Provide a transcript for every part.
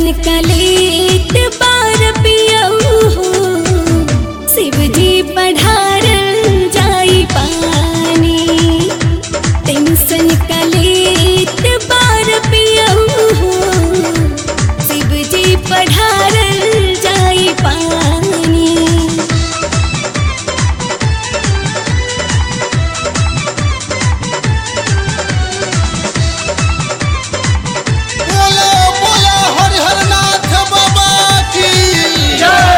कलेत बार पियऊ हो शिव जी पढ़ार जाई पानी टेंशन कलेत बार पियऊ हो शिव जी पढ़ार जाई पानी बोलो बोलो हरिहर नाथ बाबा की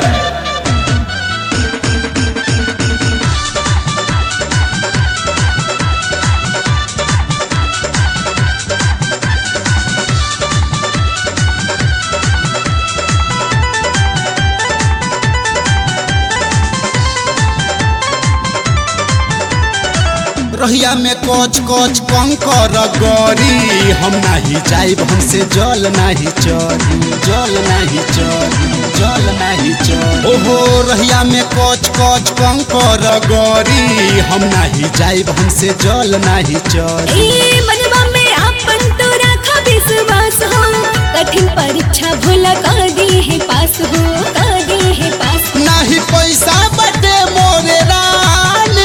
रहिया में कोच कोच कंकर गरी हम नाही जाइब हमसे जल नाही चरी जल नाही चरी जल नाही चरी ओहो रहिया में कोच कोच कंकर गरी हम नाही जाइब हमसे जल नाही चरी ए मनवा में आपन तो रखा विश्वास हो कठिन परीक्षा भोला कर दी है पास हो कर दी है पास नाही पैसा बटे मोरे रानी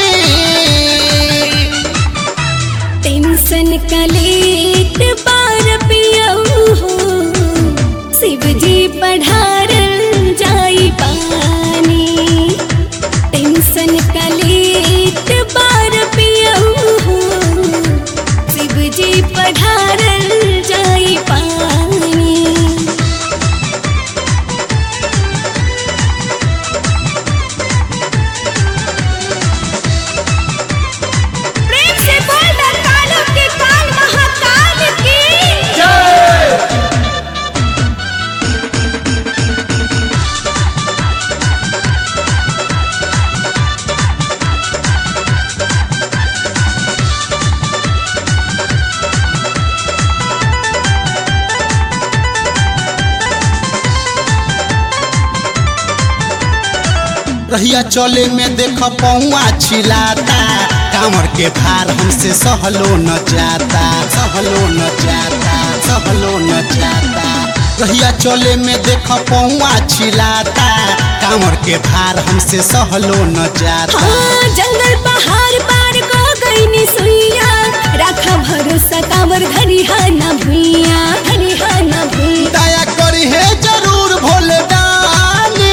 टेंशन कलेत बार पियऊ हो शिव जी पढ़ार जाई पानी टेंशन कलेत बार पियऊ हो शिव जी पढ़ार जाई पानी प्रेम से बोल दरकालों के काल महाकाल की रहिया चले में देख पौआ छिलाता कांवर के भार हमसे सहलो न जाता सहलो न जाता सहलो न जाता रहिया चले में देख पौआ छिलाता कांवर के भार हमसे सहलो न जाता हाँ जंगल पहाड़ पार को गई नि सुइया राखा भरोसा कावर घरिहा न भुइया घरिहा न भुइया दया करी है जरूर भोले दानी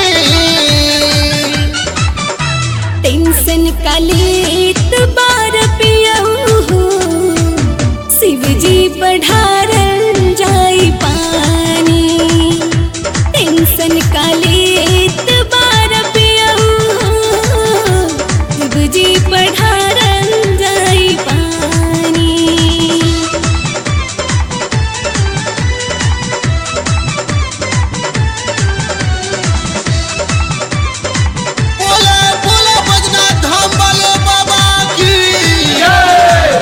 टेंशन कलेत बार पियऊ हो शिव जी पढ़ार जाई पानी टेंशन कलेत बार पियऊ हो शिव जी पढ़ार जाई पानी बोले बोले बजना धाम वाले बाबा की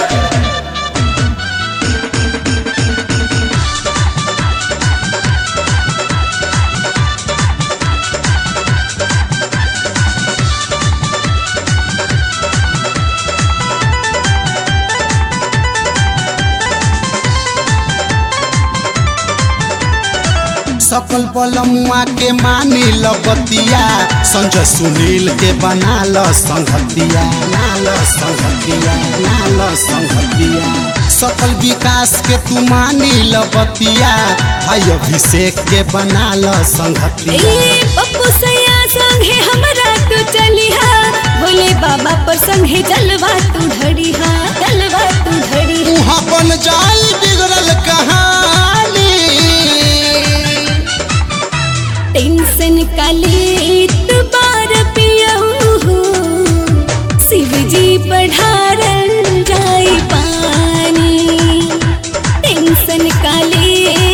सकल बलमुआ के मानी बतिया संजय सुनील के बना ल संगतिया नाल संगतिया नाल संगतिया सकल विकास के तू मानी बतिया भाई अभिषेक के बना ल संगतिया ए पप्पू सैया संगे हमरा तू चलिहा भोले बाबा पर संगे जलवा तू ढड़िहा जलवा तू ढड़ी उहाँ बन जाई बिगड़ल कहानी टेंशन कलेत बार पियऊ हो शिव जी पढ़ार जाई पानी टेंशन कलेत